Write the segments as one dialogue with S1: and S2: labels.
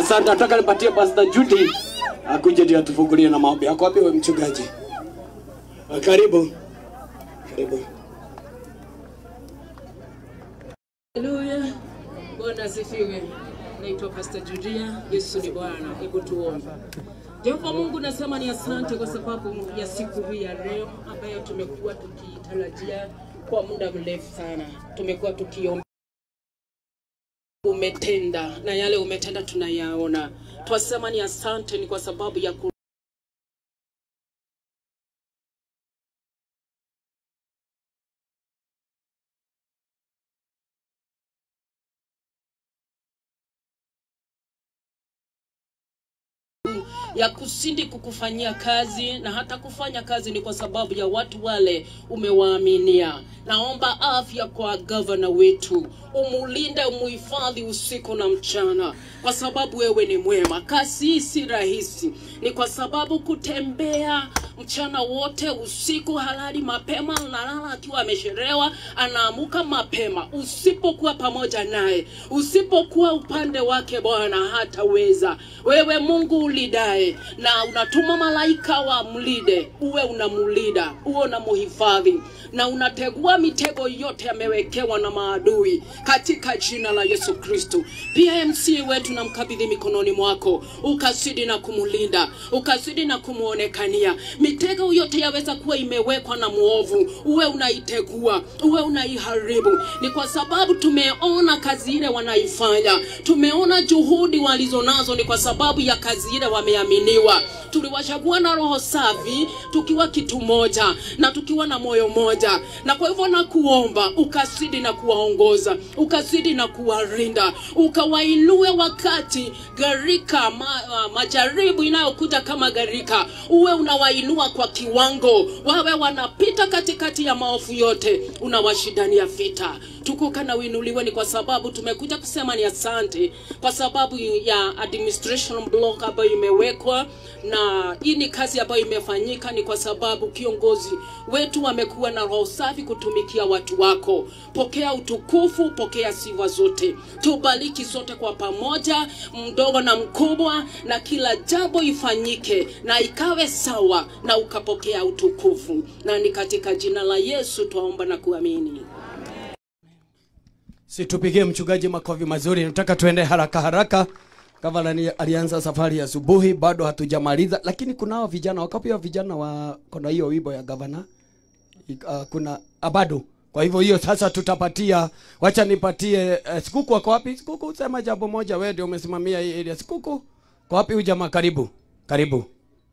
S1: Asante, nataka nipatie Pastor Judy akuje ndio atufungulie na maombi. Ako wapi wewe mchungaji? Ah, Karibu. Karibu.
S2: Haleluya. Bwana asifiwe. Naitwa Pastor Judia. Yesu ni Bwana. Hebu tuombe. Jehova Mungu, nasema ni asante kwa sababu ya siku hii ya leo ambayo tumekuwa tukitarajia kwa muda mrefu sana. Tumekuwa tukiomba umetenda na yale umetenda tunayaona. Twasema ni asante ni kwa sababu ya ku ya kusindi kukufanyia kazi na hata kufanya kazi ni kwa sababu ya watu wale umewaaminia. Naomba afya kwa gavana wetu, umulinde, umuhifadhi usiku na mchana, kwa sababu wewe ni mwema. Kazi hii si rahisi, ni kwa sababu kutembea mchana wote, usiku halali mapema, analala akiwa amesherewa, anaamuka mapema. Usipokuwa pamoja naye, usipokuwa upande wake, Bwana hataweza. Wewe Mungu ulidae, na unatuma malaika wa mlide, uwe unamulida, uwe unamuhifadhi na unategua mitego yote amewekewa na maadui katika jina la Yesu Kristo. Pia MC wetu namkabidhi mikononi mwako, ukazidi na kumulinda, ukazidi na kumuonekania. Mitego yote yaweza kuwa imewekwa na mwovu, uwe unaitegua, uwe unaiharibu. Ni kwa sababu tumeona kazi ile wanaifanya, tumeona juhudi walizonazo, ni kwa sababu ya kazi ile wameaminiwa. Tuliwachagua na roho safi, tukiwa kitu moja na tukiwa na moyo moja, na kwa hivyo nakuomba ukazidi na kuwaongoza, ukazidi na kuwarinda, ukawainue wakati gharika ma, uh, majaribu inayokuja kama gharika, uwe unawainua kwa kiwango, wawe wanapita katikati ya maovu yote, unawashindania vita. Tukuka na uinuliwe, ni kwa sababu tumekuja kusema ni asante kwa sababu ya administration block ambayo imewekwa, na hii ni kazi ambayo imefanyika, ni kwa sababu kiongozi wetu wamekuwa na roho safi kutumikia watu wako. Pokea utukufu, pokea sifa zote, tubariki sote kwa pamoja, mdogo na mkubwa, na kila jambo ifanyike na ikawe sawa, na ukapokea utukufu, na ni katika jina la Yesu twaomba na kuamini.
S1: Situpigie mchungaji makofi mazuri. Nataka tuende haraka haraka. Gavana ni- alianza safari ya asubuhi, bado hatujamaliza, lakini kunao vijana wakapia vijana wa kuna hiyo wimbo ya gavana uh, kuna ah, bado. Kwa hivyo hiyo sasa tutapatia, wacha nipatie uh, Sikuku ako wapi? Sikuku, sema jambo moja, wewe ndio umesimamia hii area. Sikuku, kwa wapi huyu jamaa? Karibu, karibu.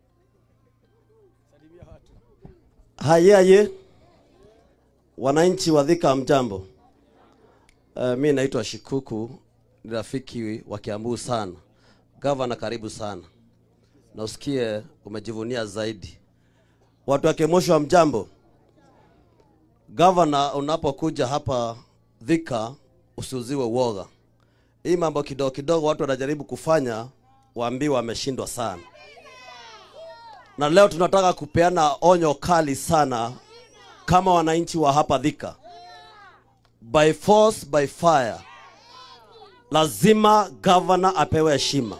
S3: Haye haye, wananchi wa Thika mjambo. Uh, mi naitwa Shikuku, ni rafiki wa Kiambu sana. Gavana, karibu sana, na usikie umejivunia zaidi. Watu wa Kemosho wa mjambo. Gavana, unapokuja hapa Thika usiuziwe uoga. Hii mambo kidogo kidogo watu wanajaribu kufanya, waambiwa wameshindwa sana na leo tunataka kupeana onyo kali sana kama wananchi wa hapa Thika, by force by fire, lazima gavana apewe heshima.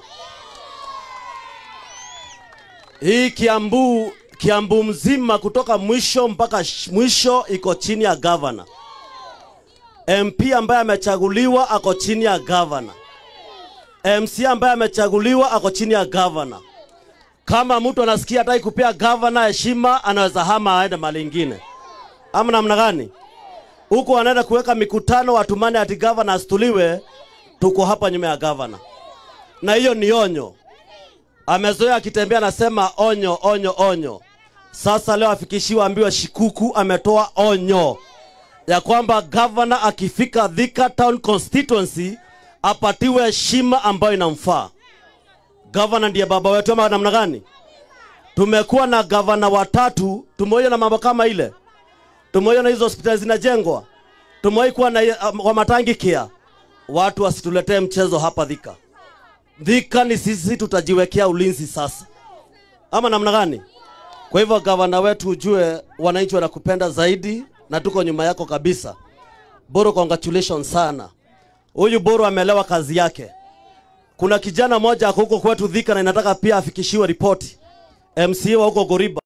S3: Hii Kiambu, Kiambu mzima kutoka mwisho mpaka sh- mwisho iko chini ya gavana. MP ambaye amechaguliwa ako chini ya gavana. MC ambaye amechaguliwa ako chini ya gavana kama mtu anasikia hataki kupea gavana heshima, anaweza hama aende mahali ingine, ama namna gani? Huko wanaenda kuweka mikutano, watumane ati gavana asituliwe. Tuko hapa nyuma ya gavana, na hiyo ni onyo. Amezoea akitembea anasema onyo, onyo, onyo. Sasa leo afikishiwa, ambiwa Shikuku ametoa onyo ya kwamba gavana akifika Thika Town constituency apatiwe heshima ambayo inamfaa. Gavana ndiye baba wetu ama namna gani? Tumekuwa na gavana watatu, tumeona na mambo kama ile, tumeona hizo hospitali zinajengwa, tumewahi kuwa na uh, wa matangi kia. Watu wasituletee mchezo hapa Thika. Thika ni sisi, tutajiwekea ulinzi sasa, ama namna gani? Kwa hivyo gavana wetu, ujue wananchi wanakupenda zaidi na tuko nyuma yako kabisa. Boro, congratulations sana. Huyu Boro ameelewa kazi yake kuna kijana mmoja ako huko kwetu Thika na inataka pia afikishiwe ripoti. MCA wa huko Goriba.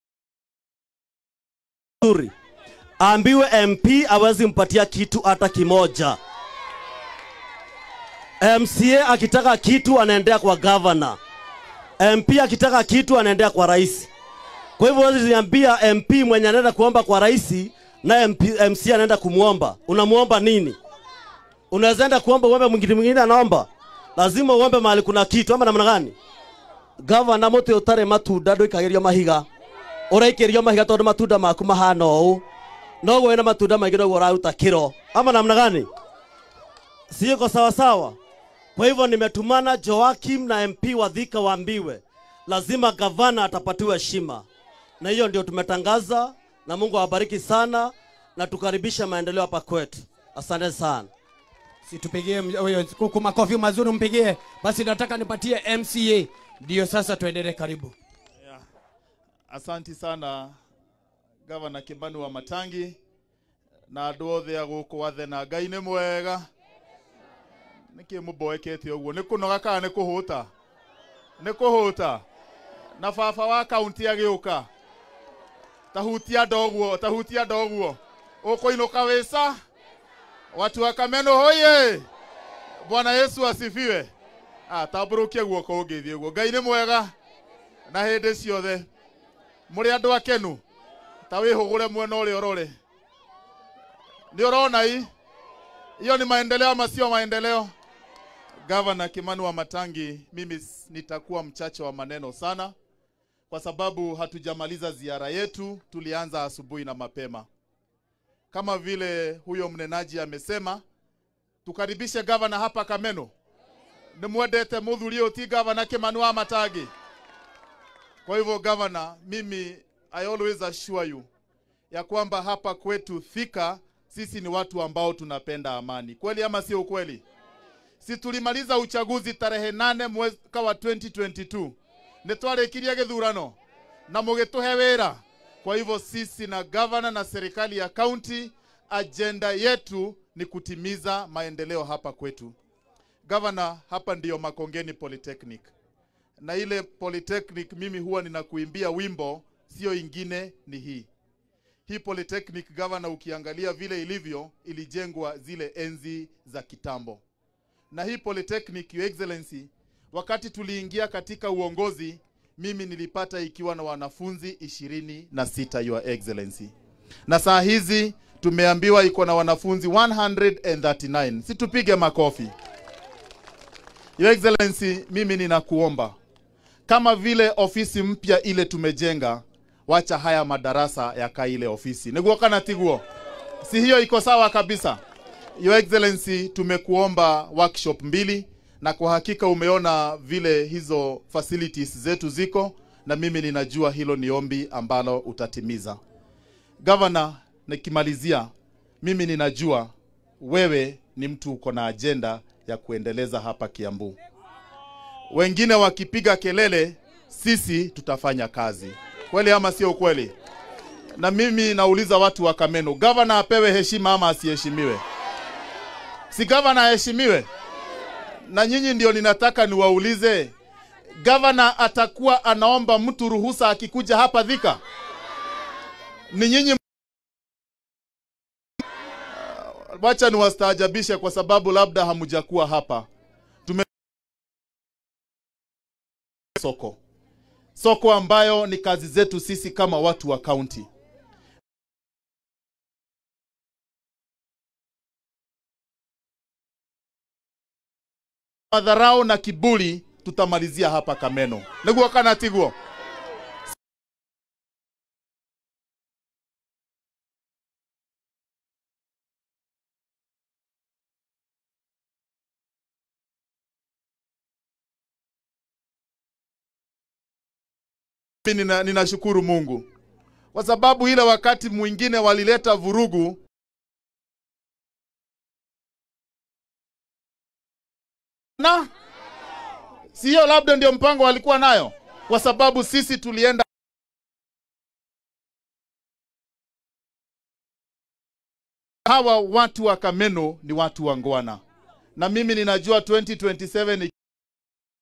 S3: Nzuri. Aambiwe MP awezi mpatia kitu hata kimoja. MCA akitaka kitu anaendea kwa governor. MP akitaka kitu anaendea kwa rais. Kwa hivyo huwezi niambia MP mwenye anaenda kuomba kwa rais na MP, MC anaenda kumwomba. Unamuomba nini? Unaweza enda kuomba uombe mwingine mwingine anaomba. Lazima uombe mahali kuna kitu ama namna gani? Gavana muti utare matunda ndwikagirio mahiga. Uraikirio mahiga tondu matunda maku mahana ũũ. Noguo wĩna matunda maingĩ noguo ũraruta kiro. Ama namna gani? Siko sawa sawa. Kwa hivyo nimetumana Joakim na MP wa Thika waambiwe lazima gavana atapatiwa heshima, na hiyo ndio tumetangaza, na Mungu awabariki sana na tukaribisha maendeleo hapa kwetu. Asante sana.
S1: Situpigie m- huyo kuku makofi mazuri mpigie. Basi nataka nipatie MCA. Ndio sasa tuendelee karibu.
S4: Yeah. Asanti sana gavana Kimani wa Matangi na andå othe a gå kå wathe na ngai nä mwega nä kä må mboekete å guo nä kå noga kana nä kå hå ta nä kå hå ta na baba wa kaunti agä å ka tahutia ndoguo tahutia ndoguo å kå inå ka wä ca watu wa kameno hoye bwana yesu asifiwe ah, tambå rå kie guoko å ngä thiä guo ngai nä mwega na hä ndä ciothe må rä andå akenu ta wä hå gå re mwena å rä a å rore nä å rona i hiyo ni maendeleo ama sio maendeleo gavana kimani wa matangi mimi s- nitakuwa mchache wa maneno sana kwa sababu hatujamaliza ziara yetu tulianza asubuhi na mapema kama vile huyo mnenaji amesema tukaribishe gavana hapa kameno nä mwendete må thuri å ti gavana kimani wa matangi kwa hivyo gavana, mimi I always assure you ya kwamba hapa kwetu Thika sisi ni watu ambao tunapenda amani, kweli ama sio ukweli? Si tulimaliza uchaguzi tarehe nane mwaka wa 2022 nĩ twarĩkirie gĩthurano na mũgĩtũhe wĩra. Kwa hivyo sisi na gavana na serikali ya kaunti, ajenda yetu ni kutimiza maendeleo hapa kwetu. Gavana, hapa ndiyo Makongeni Polytechnic na ile polytechnic mimi huwa ninakuimbia wimbo sio ingine ni hii hii polytechnic governor ukiangalia vile ilivyo ilijengwa zile enzi za kitambo na hii polytechnic your excellency wakati tuliingia katika uongozi mimi nilipata ikiwa na wanafunzi ishirini na sita your excellency na saa hizi tumeambiwa iko na wanafunzi 139 situpige makofi your excellency mimi ninakuomba kama vile ofisi mpya ile tumejenga, wacha haya madarasa yakaa ile ofisi. Niguo kana tiguo? Si hiyo iko sawa kabisa? Your Excellency, tumekuomba workshop mbili na kwa hakika umeona vile hizo facilities zetu ziko, na mimi ninajua hilo ni ombi ambalo utatimiza. Governor, nikimalizia, mimi ninajua wewe ni mtu uko na ajenda ya kuendeleza hapa Kiambu wengine wakipiga kelele, sisi tutafanya kazi. Kweli ama sio kweli? Na mimi nauliza watu wa Kameno, gavana apewe heshima ama asiheshimiwe? Si gavana aheshimiwe? Na nyinyi ndio ninataka niwaulize, gavana atakuwa anaomba mtu ruhusa akikuja hapa Thika? Ni nyinyi wacha niwastaajabishe kwa sababu labda hamjakuwa hapa. soko soko ambayo ni kazi zetu sisi kama watu wa kaunti madharau na kiburi tutamalizia hapa kameno niguo kana tiguo mimi nina, ninashukuru Mungu kwa sababu ile wakati mwingine walileta vurugu na sio, labda ndio mpango walikuwa nayo, kwa sababu sisi tulienda hawa watu wa Kameno ni watu wa ngwana, na mimi ninajua 2027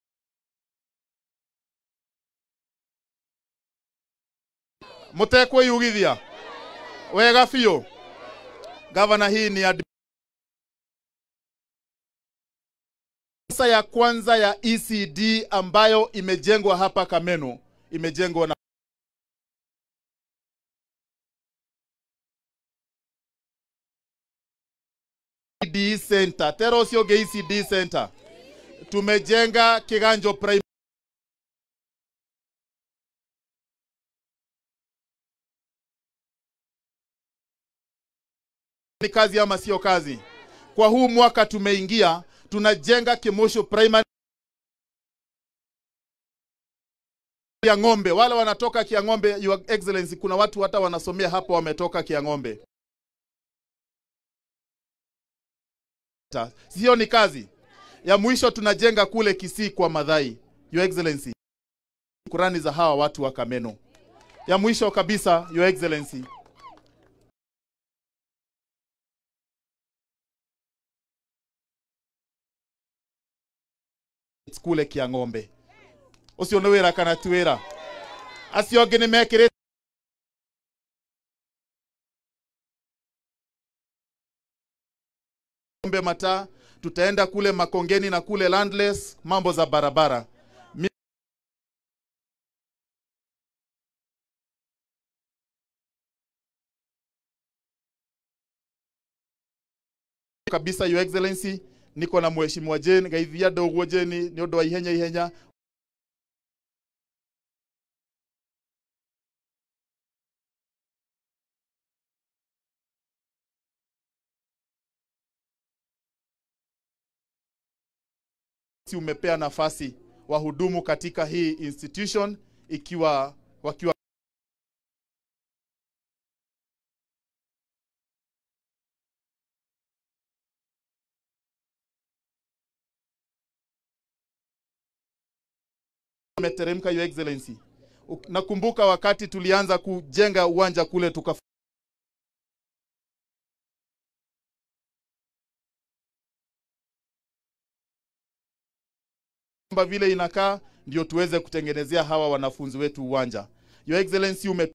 S4: mutekwiyugithia wega biũ gavana hii ni ad... Sasa ya kwanza ya ECD ambayo imejengwa hapa Kameno imejengwa na ECD Center. Tero ũcio ũngĩ ECD Center. Tumejenga Kiganjo Prime ni kazi ama sio kazi? Kwa huu mwaka tumeingia, tunajenga Kimosho Primary ya ng'ombe. Wale wanatoka Kiang'ombe, Your Excellency, kuna watu hata wanasomea hapo wametoka Kiang'ombe. Ta- Sio ni kazi ya mwisho, tunajenga kule Kisii kwa Madhai. Your Excellency, kurani za hawa watu wa Kameno. Ya mwisho kabisa, Your Excellency, kule Kiang'ombe ucio nĩ wĩra kana ti wĩra acio angĩ nĩ mekĩrĩte Ng'ombe mataa tutaenda kule Makongeni na kule Landless, mambo za barabara Mi- kabisa your excellency niko na mheshimiwa Jane gaithia ndoguo Jane nĩ ũndũ wa ihenya ihenya si umepea nafasi wahudumu katika hii institution ikiwa wakiwa umeteremka your excellency Uk- nakumbuka wakati tulianza kujenga uwanja kule tuka kwamba vile inakaa ndio tuweze kutengenezea hawa wanafunzi wetu uwanja. Your Excellency ume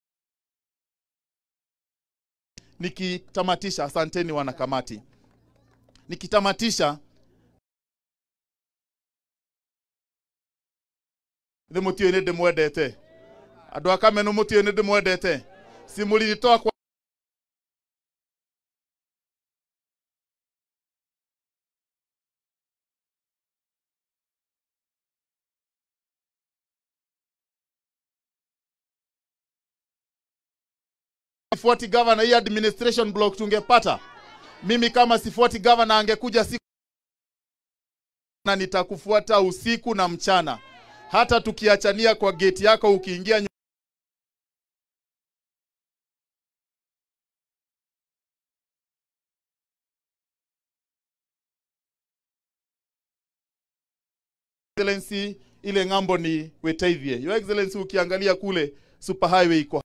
S4: nikitamatisha, asanteni wanakamati. Nikitamatisha nĩ mũtiũĩ nĩ ndĩmwendete andũ a kameno mũtiũĩ nĩ ndĩmwendete simũriritoa kwa sifuati governor hii administration block tungepata mimi kama sifuati governor angekuja siku na nitakufuata usiku na mchana hata tukiachania kwa geti yako ukiingia nyu- Excellency ile ng'ambo ni Wetaithie. Your Excellency ukiangalia kule super highway iko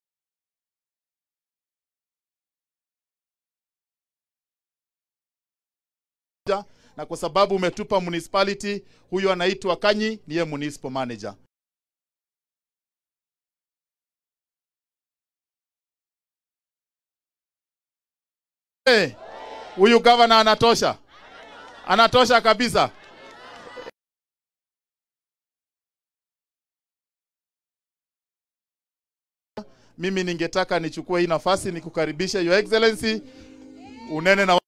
S4: manager, na kwa sababu umetupa municipality, huyu anaitwa Kanyi, niye municipal manager. Eh, Huyu gavana anatosha, anatosha kabisa. Mimi ningetaka nichukue hii nafasi nikukaribisha Your Excellency, unene na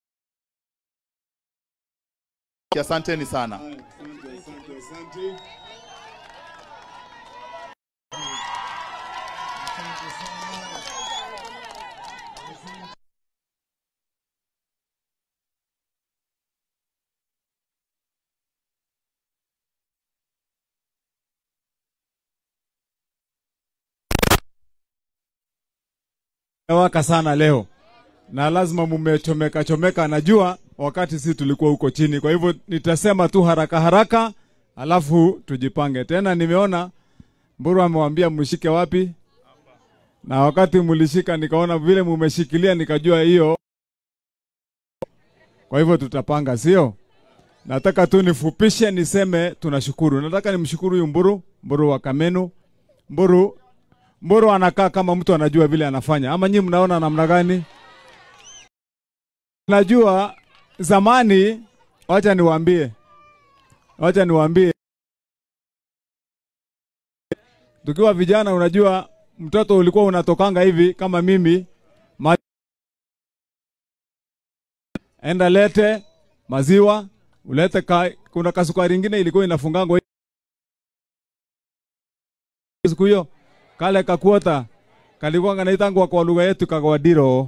S4: Asanteni sana.
S5: waka sana leo na lazima mumechomeka chomeka, najua wakati si tulikuwa huko chini. Kwa hivyo nitasema tu haraka haraka, alafu tujipange tena. Nimeona Mburu amewambia mshike wapi, na wakati mlishika nikaona vile mumeshikilia, nikajua hiyo. Kwa hivyo tutapanga, sio? Nataka tu nifupishe niseme tunashukuru. Nataka nimshukuru huyu Mburu, Mburu wa Kamenu, Mburu Mboro anakaa kama mtu anajua vile anafanya, ama nyinyi mnaona namna gani? Najua zamani, wacha niwaambie, wacha niwaambie, tukiwa vijana, unajua mtoto ulikuwa unatokanga hivi kama mimi ma... enda lete maziwa ulete ka... kuna kasukari ingine ilikuwa inafungangwa siku hiyo kale kakuota kalikuwa kanaitangwa kwa lugha yetu kagwadiro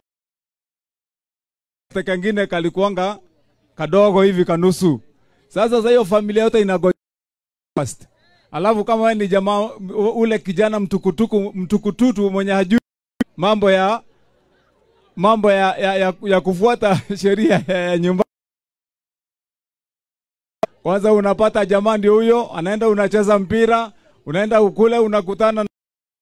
S5: kengine kalikuanga kadogo hivi kanusu. Sasa sasa hiyo familia yote inagoja fast. Alafu kama wewe ni jamaa ule kijana mtukutuku mtukututu mwenye hajui mambo ya mambo ya, ya, ya, ya kufuata sheria ya, ya nyumba kwanza unapata jamaa ndio huyo anaenda unacheza mpira unaenda ukule unakutana na...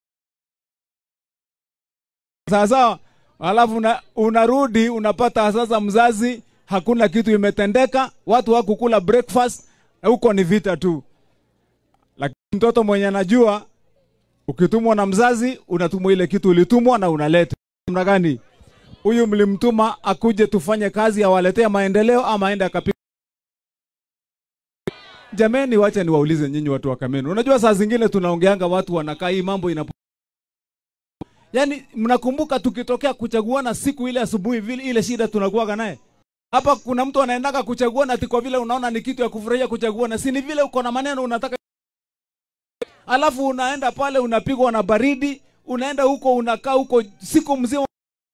S5: sasa alafu una, unarudi unapata sasa mzazi hakuna kitu imetendeka watu wakukula breakfast huko ni vita tu lakini mtoto mwenye anajua ukitumwa na mzazi unatumwa ile kitu ulitumwa na unaleta namna gani huyu mlimtuma akuje tufanye kazi awaletee maendeleo ama aende akapiga Jameni, wacha niwaulize nyinyi watu wa Kameno. Unajua saa zingine tunaongeanga watu wanakaa hii mambo ina Yaani mnakumbuka tukitokea kuchaguana siku ile asubuhi vile ile shida tunakuwaga naye. Hapa kuna mtu anaendaka kuchaguana ati kwa vile unaona ni kitu ya kufurahia kuchaguana. Si ni vile uko na maneno unataka Alafu unaenda pale unapigwa na baridi, unaenda huko unakaa huko siku mzima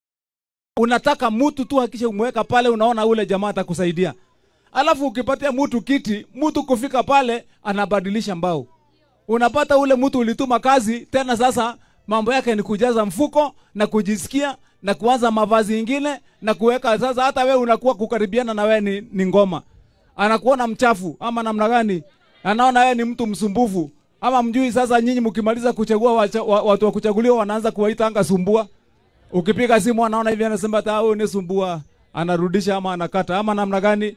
S5: unataka mtu tu hakisha umweka pale unaona ule jamaa atakusaidia. Alafu ukipatia mtu kiti, mtu kufika pale anabadilisha mbao. Unapata ule mtu ulituma kazi tena, sasa mambo yake ni kujaza mfuko na kujisikia na kuanza mavazi ingine na kuweka. Sasa hata we unakuwa kukaribiana na we ni, ni ngoma, anakuona mchafu ama namna gani, anaona wewe ni mtu msumbufu ama mjui. Sasa nyinyi mkimaliza kuchagua wacha, wa, watu wa kuchaguliwa wanaanza kuwaita anga sumbua. Ukipiga simu anaona hivi, anasema hata wewe ni sumbua, anarudisha ama anakata ama namna gani?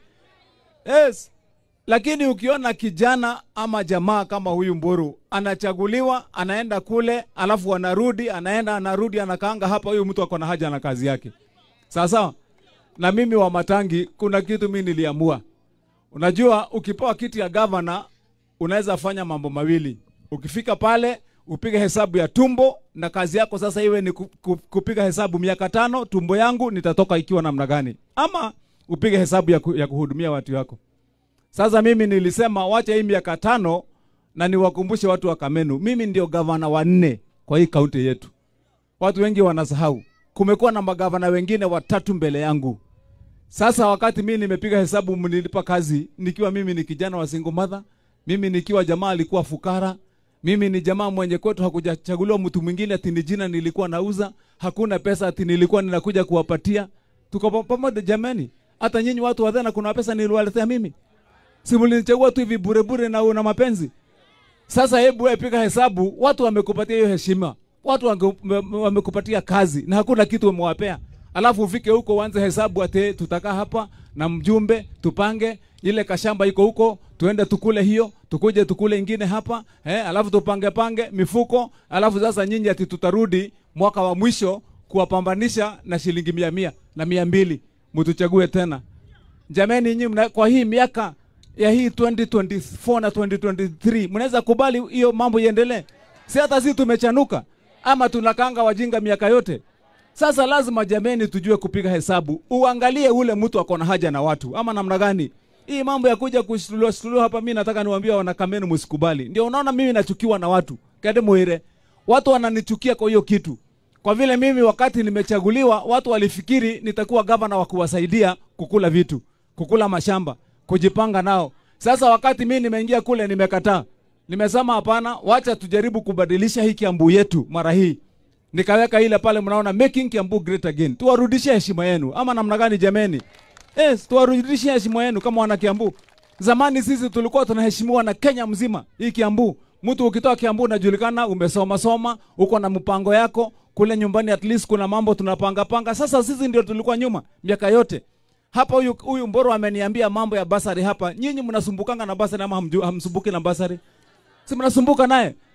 S5: Yes. Lakini ukiona kijana ama jamaa kama huyu Mburu anachaguliwa, anaenda kule, alafu anarudi, anaenda anarudi, anakaanga hapa, huyu mtu ako na haja na kazi yake. Sawa sawa. Na mimi wa Matangi, kuna kitu mimi niliamua. Unajua, ukipewa kiti ya gavana unaweza fanya mambo mawili. Ukifika pale upige hesabu ya tumbo, na kazi yako sasa iwe ni ku- ku- kupiga hesabu miaka tano, tumbo yangu nitatoka ikiwa namna gani, ama upige hesabu ya, ku, ya kuhudumia watu wako. Sasa mimi nilisema wacha hii miaka tano na niwakumbushe watu wa Kamenu, mimi ndio gavana wa nne kwa hii kaunti yetu. Watu wengi wanasahau, kumekuwa na magavana wengine watatu mbele yangu. Sasa wakati mimi nimepiga hesabu, mnilipa kazi nikiwa mimi ni kijana wa single mother, mimi nikiwa jamaa alikuwa fukara, mimi ni jamaa mwenye kwetu hakujachaguliwa mtu mwingine ati ni jina nilikuwa nauza, hakuna pesa ati nilikuwa ninakuja kuwapatia. Tuko pa- pamoja jamani. Hata nyinyi watu wa Dhana kuna pesa niliwaletea mimi. Si mlinichagua tu hivi bure bure na una mapenzi. Sasa hebu wewe piga hesabu, watu wamekupatia hiyo heshima, watu wange- wame- wamekupatia kazi na hakuna kitu umewapea, alafu ufike huko uanze hesabu ate tutakaa hapa na mjumbe tupange ile kashamba iko huko, tuende tukule hiyo, tukuje tukule ingine hapa eh, alafu tupange pange mifuko, alafu sasa nyinyi ati tutarudi mwaka wa mwisho kuwapambanisha na shilingi mia mia na mia mbili mtuchague tena. Jameni, nyinyi mna- kwa hii miaka ya hii 2024 na 2023 mnaweza kubali hiyo mambo iendelee? Si hata sisi tumechanuka ama tunakanga wajinga miaka yote? Sasa lazima jameni, tujue kupiga hesabu, uangalie ule mtu ako na haja na watu ama namna gani. Hii mambo ya kuja kushtuliwa shtuliwa hapa, mimi nataka niwaambie wanakamenu, msikubali. Ndio unaona mimi nachukiwa na watu kade muire, watu wananichukia kwa hiyo kitu kwa vile mimi wakati nimechaguliwa watu walifikiri nitakuwa gavana wa kuwasaidia kukula vitu, kukula mashamba, kujipanga nao. Sasa wakati mimi nimeingia kule nimekataa. Nimesema hapana, wacha tujaribu kubadilisha hii Kiambu yetu mara hii. Nikaweka ile pale mnaona making Kiambu great again. Tuwarudishie heshima yenu ama namna gani jameni? Yes, tuwarudishie heshima yenu kama wana Kiambu. Zamani sisi tulikuwa tunaheshimiwa na Kenya mzima. Hii Kiambu, mtu ukitoka Kiambu unajulikana, umesoma soma, uko na mpango yako kule nyumbani, at least kuna mambo tunapanga panga. Sasa sisi ndio tulikuwa nyuma miaka yote. Hapa huyu huyu Mboro ameniambia mambo ya basari hapa. Nyinyi mnasumbukanga na basari ama hamju- hamsumbuki na basari? Si mnasumbuka naye?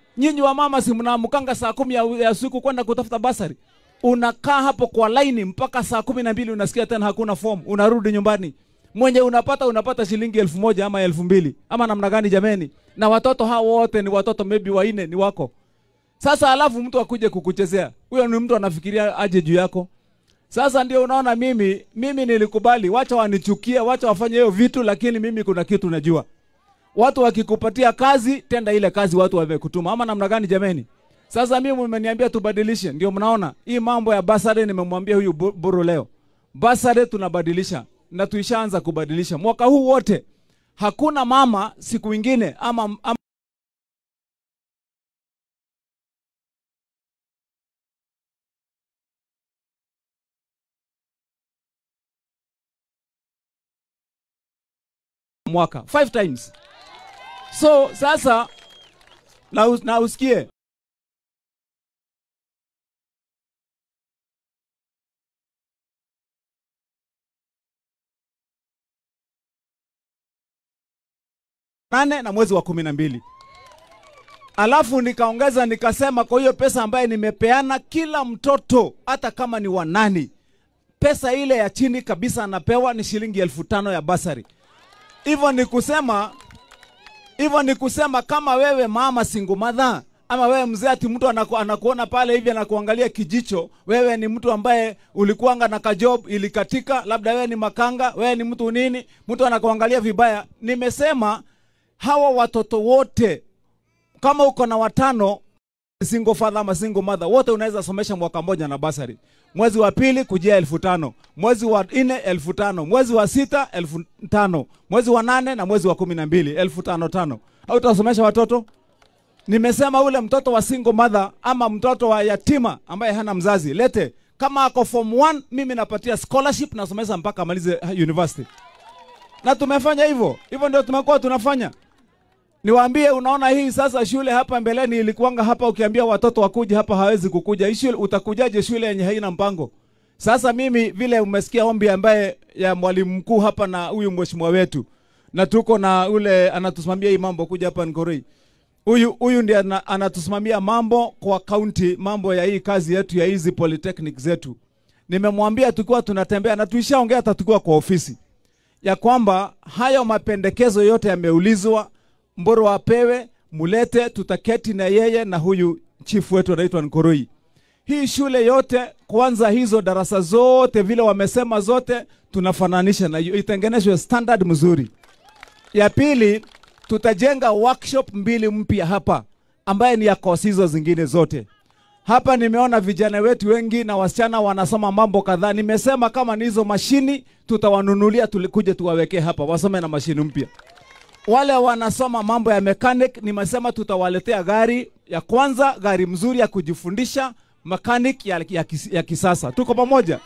S5: Nyinyi wa mama si mnaamkanga saa kumi ya, ya usiku kwenda kutafuta basari, unakaa hapo kwa laini mpaka saa kumi na mbili unasikia tena hakuna form, unarudi nyumbani mwenye unapata unapata shilingi elfu moja ama elfu mbili ama namna gani jameni? Na watoto hao wote ni watoto maybe wanne ni wako. Sasa alafu mtu akuje kukuchezea, huyo ni mtu anafikiria aje juu yako. Sasa ndio unaona mimi mimi nilikubali, wacha wanichukie, wacha wafanye hiyo vitu, lakini mimi kuna kitu najua. Watu wakikupatia kazi, tenda ile kazi watu wamekutuma, ama namna gani jameni? Sasa mimi mmeniambia tubadilishe, ndio mnaona hii mambo ya basari. Nimemwambia huyu Bu- buru leo, basari tunabadilisha na tuishaanza kubadilisha mwaka huu wote. Hakuna mama siku ingine ama, ama mwaka five times. So sasa na, us- na usikie nane na mwezi wa kumi na mbili alafu nikaongeza nikasema, kwa hiyo pesa ambaye nimepeana kila mtoto hata kama ni wanani, pesa ile ya chini kabisa anapewa ni shilingi elfu tano ya basari. Hivyo ni kusema hivyo ni kusema kama wewe mama single mother ama wewe mzee ati mtu anaku, anakuona pale hivi anakuangalia kijicho, wewe ni mtu ambaye ulikuanga na kajob ilikatika, labda wewe ni makanga, wewe ni mtu nini, mtu anakuangalia vibaya. Nimesema hawa watoto wote, kama uko na watano single father ama single mother, wote unaweza somesha mwaka mmoja na basari. Mwezi wa pili kujia elfu tano mwezi wa nne elfu tano mwezi wa sita elfu tano mwezi wa nane na mwezi wa kumi na mbili elfu tano tano au utasomesha watoto nimesema ule mtoto wa single mother ama mtoto wa yatima ambaye hana mzazi lete kama ako form 1 mimi napatia scholarship nasomesha mpaka amalize uh, university na tumefanya hivyo hivyo ndio tumekuwa tunafanya niwaambie unaona hii sasa shule hapa mbeleni ilikuwanga hapa ukiambia watoto wakuja hapa hawezi kukuja hii shule utakujaje shule yenye haina mpango sasa mimi vile umesikia ombi ambaye ya mwalimu mkuu hapa na huyu mheshimiwa wetu na tuko na ule anatusimamia hii mambo kuja hapa Nkoroi huyu huyu ndiye ana- anatusimamia mambo kwa kaunti, mambo ya hii kazi yetu ya hizi polytechnic zetu. Nimemwambia tukiwa tunatembea na tuishaongea hata tukiwa kwa ofisi ya kwamba hayo mapendekezo yote yameulizwa, Mboro apewe, mulete, tutaketi na yeye na huyu chifu wetu anaitwa Nkoroi. Hii shule yote kwanza, hizo darasa zote vile wamesema zote tunafananisha na hiyo, itengenezwe standard mzuri. Ya pili, tutajenga workshop mbili mpya hapa ambaye ni ya kosi hizo zingine zote. Hapa nimeona vijana wetu wengi na wasichana wanasoma mambo kadhaa. Nimesema kama ni hizo mashini tutawanunulia, tulikuja tuwawekee hapa wasome na mashini mpya. Wale wanasoma mambo ya mechanic, nimesema tutawaletea gari ya kwanza, gari mzuri ya kujifundisha mechanic ya, ya, kis- ya kisasa. Tuko pamoja?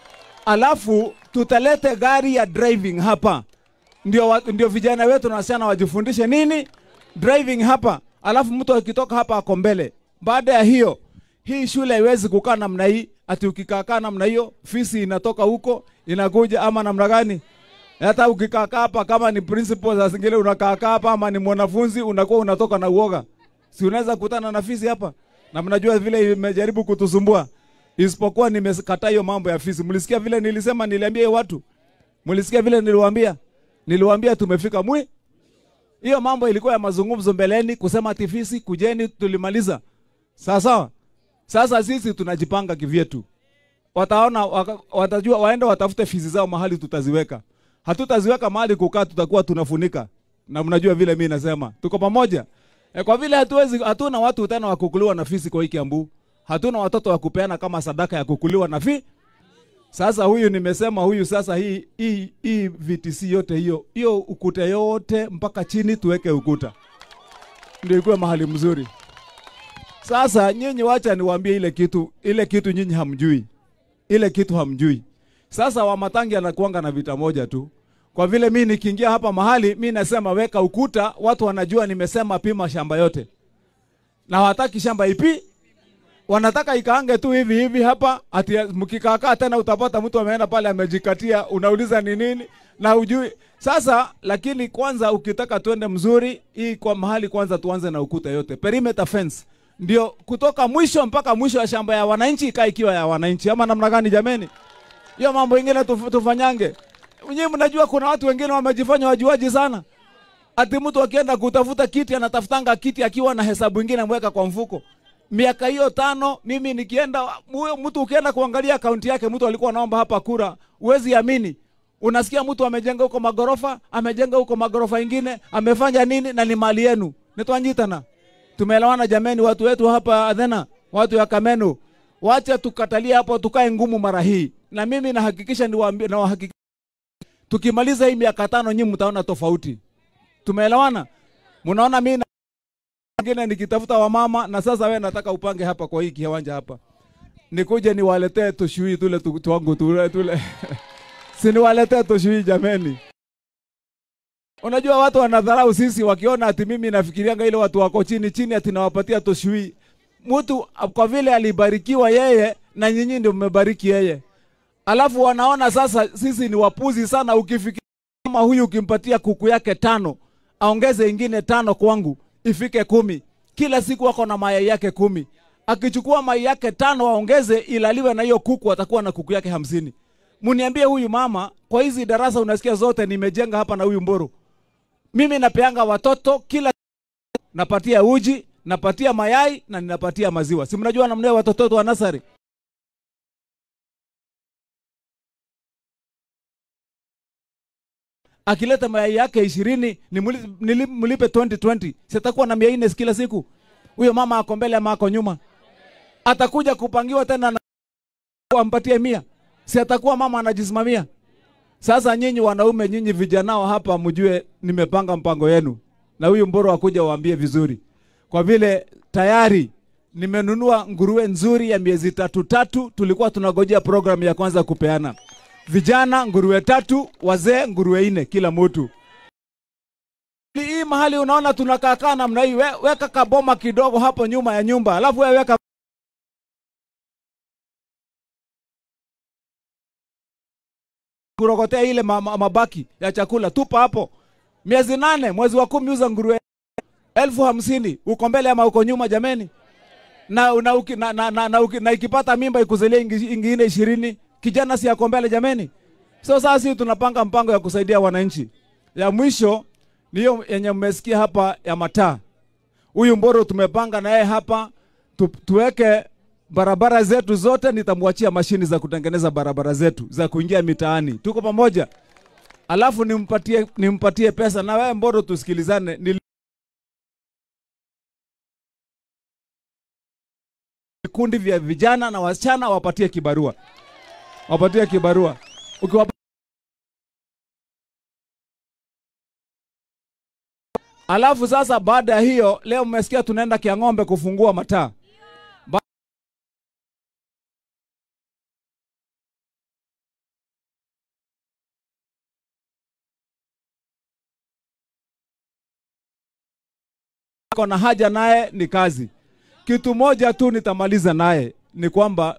S5: Alafu tutalete gari ya driving hapa ndio, wa, ndio vijana wetu na wasichana wajifundishe nini driving hapa, alafu mtu akitoka hapa ako mbele. Baada ya hiyo, hii shule haiwezi kukaa namna hii, ati ukikaakaa namna hiyo fisi inatoka huko inakuja ama namna gani? Hata ukikaakaa hapa kama ni principal, za zingine unakaakaa hapa ama ni mwanafunzi unakuwa unatoka na uoga, si unaweza kutana na fisi hapa, na mnajua vile imejaribu kutusumbua, isipokuwa nimekataa hiyo mambo ya fisi. Mlisikia vile nilisema, niliambia hiyo watu Mlisikia vile niliwaambia? Niliwaambia tumefika mwi. Hiyo mambo ilikuwa ya mazungumzo mbeleni kusema ati fisi kujeni tulimaliza. Sawa sawa. Sasa sisi tunajipanga kivyetu. Wataona waka, watajua waende watafute fizi zao mahali tutaziweka. Hatutaziweka mahali kukaa tutakuwa tunafunika. Na mnajua vile mimi nasema. Tuko pamoja. E, kwa vile hatuwezi hatuna watu tena wa kukuliwa na fisi kwa hii Kiambu. Hatuna watoto wa kupeana kama sadaka ya kukuliwa na fisi. Sasa huyu nimesema huyu sasa hii hii hii VTC yote hiyo hiyo ukuta yote mpaka chini tuweke ukuta. Ndio ikuwe mahali mzuri. Sasa nyinyi wacha niwaambie ile kitu ile kitu nyinyi hamjui. Ile kitu hamjui. Sasa Wamatangi anakuanga na vita moja tu. Kwa vile mi nikiingia hapa mahali mi nasema weka ukuta, watu wanajua nimesema pima shamba yote. Na hawataki shamba ipi? wanataka ikaange tu hivi hivi hapa, ati mkikaakaa tena utapata mtu ameenda pale amejikatia, unauliza ni nini na ujui. Sasa lakini kwanza ukitaka twende mzuri, hii kwa mahali kwanza tuanze na ukuta yote, perimeter fence ndio kutoka mwisho mpaka mwisho ya shamba ya wananchi ikae ikiwa ya wananchi, ama namna gani jameni? Hiyo mambo ingine tuf, tufanyange. Nyinyi mnajua kuna watu wengine wamejifanya wajuaji sana, ati mtu akienda kutafuta kiti anatafutanga kiti akiwa na hesabu ingine ameweka kwa mfuko miaka hiyo tano, mimi nikienda, huyo mtu ukienda kuangalia akaunti yake, mtu alikuwa anaomba hapa kura, huwezi amini. Unasikia mtu amejenga huko magorofa, amejenga huko magorofa ingine, amefanya nini, na ni mali yenu. Nitwanjitana, tumeelewana jameni, watu wetu hapa Athena, watu ya Kameno, wacha tukatalie hapo, tukae ngumu mara hii, na mimi nahakikisha niwaambie, na wahakikisha tukimaliza hii miaka tano, nyinyi mtaona tofauti. Tumeelewana? Mnaona mimi na ngine nikitafuta wamama na sasa wewe nataka upange hapa kwa hii kiwanja hapa. Nikuje niwaletee tushui tule tu- twangu tule tule. si niwaletee tushui jameni. Unajua watu wanadharau sisi wakiona ati mimi nafikirianga ile watu wako chini chini ati nawapatia tushui. Mtu kwa vile alibarikiwa yeye na nyinyi ndio mmebariki yeye. Alafu wanaona sasa sisi ni wapuzi sana ukifikiria kama huyu ukimpatia kuku yake tano aongeze ingine tano kwangu ifike kumi. Kila siku wako na mayai yake kumi. Akichukua mayai yake tano aongeze ilaliwe na hiyo kuku, atakuwa na kuku yake hamsini. Muniambie huyu mama, kwa hizi darasa unasikia zote nimejenga hapa na huyu Mburu, mimi napeanga watoto kila napatia uji, napatia mayai na ninapatia maziwa. Si mnajua namna hiyo watoto wetu wa nasari akileta mayai yake ishirini mlipe 2020 sitakuwa na mia nne kila siku. Huyo mama ako mbele ama ako nyuma? Atakuja kupangiwa tena na ampatie mia, si atakuwa mama anajisimamia? Sasa nyinyi wanaume, nyinyi vijanao hapa, mjue nimepanga mpango yenu, na huyu Mboro akuja waambie vizuri, kwa vile tayari nimenunua nguruwe nzuri ya miezi tatu tatu. Tulikuwa tunagojea programu ya kwanza kupeana vijana nguruwe tatu, wazee nguruwe nne kila mtu. Hii mahali unaona tunakaa kaa namna hii, we, weka kaboma kidogo hapo nyuma ya nyumba, alafu wewe weka kurokotea ile ma, ma, mabaki ya chakula, tupa hapo. Miezi nane, mwezi wa kumi uza nguruwe elfu hamsini. Uko mbele ama uko nyuma jameni? Na, na, uki, na, na, na, na, uki, na ikipata mimba ikuzalie ingine ishirini kijana si yako mbele jameni. So sasa sisi tunapanga mpango ya kusaidia wananchi. Ya mwisho ni hiyo yenye mmesikia hapa ya mataa. Huyu Mboro tumepanga na yeye hapa tu, tuweke barabara zetu zote, nitamwachia mashini za kutengeneza barabara zetu za kuingia mitaani. Tuko pamoja? Alafu nimpatie nimpatie pesa na wewe Mboro, tusikilizane. Nil... vikundi vya vijana na wasichana wapatie kibarua wapatie kibarua ukiwa alafu sasa baada ya hiyo leo mmesikia tunaenda kiang'ombe kufungua mataa ba na haja naye ni kazi kitu moja tu nitamaliza naye ni kwamba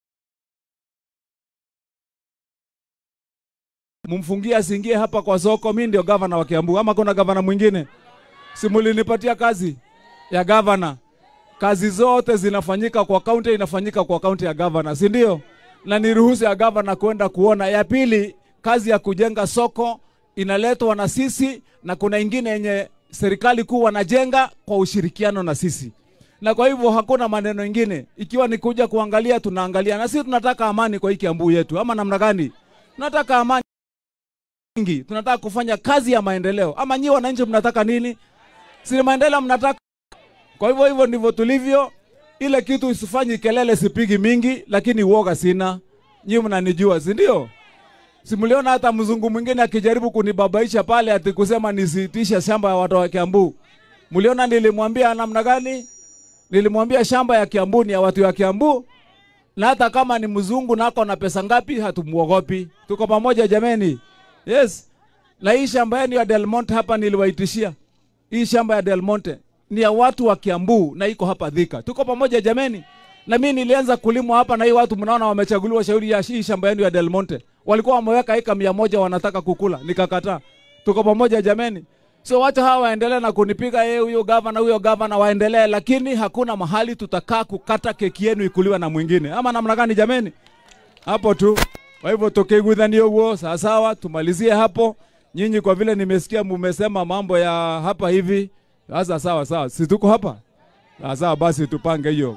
S5: mumfungie asiingie hapa kwa soko. Mi ndio gavana wa Kiambu, ama kuna gavana mwingine? Si mulinipatia kazi ya gavana? Kazi zote zinafanyika kwa kaunti, inafanyika kwa kaunti ya gavana, si ndio? Na ni ruhusa ya gavana kwenda kuona. Ya pili, kazi ya kujenga soko inaletwa na sisi, na kuna ingine yenye serikali kuu wanajenga kwa ushirikiano na sisi na kwa hivyo hakuna maneno ingine, ikiwa ni kuja kuangalia, tunaangalia. Na sisi tunataka amani kwa hii Kiambu yetu, ama namna gani? Tunataka amani nyingi, tunataka kufanya kazi ya maendeleo. Ama nyi wananchi mnataka nini? Si maendeleo mnataka? Kwa hivyo hivyo ndivyo tulivyo. Ile kitu isifanyi kelele, sipigi mingi, lakini uoga sina. Nyi mnanijua, si ndio? Si mliona hata mzungu mwingine akijaribu kunibabaisha pale ati kusema nisitishe shamba ya watu wa Kiambu. Mliona nilimwambia namna gani? Nilimwambia shamba ya Kiambu ni ya watu wa Kiambu, na hata kama ni mzungu nako na pesa ngapi, hatumuogopi. Tuko pamoja jameni. Yes. Na hii shamba yenu ya Del Monte hapa niliwaitishia. Hii shamba ya Del Monte ni ya watu wa Kiambu na iko hapa Thika. Tuko pamoja jameni. na mimi nilianza kulima hapa na hii watu mnaona wamechaguliwa shauri ya hii shamba yenu ya Del Monte. Walikuwa wameweka eka mia moja wanataka kukula, nikakataa. Tuko pamoja jameni. So wacha hawa waendelee na kunipiga yeye huyo gavana huyo gavana waendelee, lakini hakuna mahali tutakaa kukata keki yenu ikuliwe na mwingine. Ama namna gani jameni? Hapo tu. Kwa hivyo tukiguthania huo sawa sawa, tumalizie hapo. Nyinyi kwa vile nimesikia mumesema mambo ya hapa hivi, sasa sawa sawa, si tuko hapa sawa sawa, basi tupange hiyo.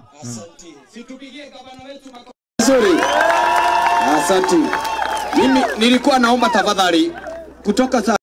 S1: Nzuri. Asante. Mimi nilikuwa naomba tafadhali kutoka sa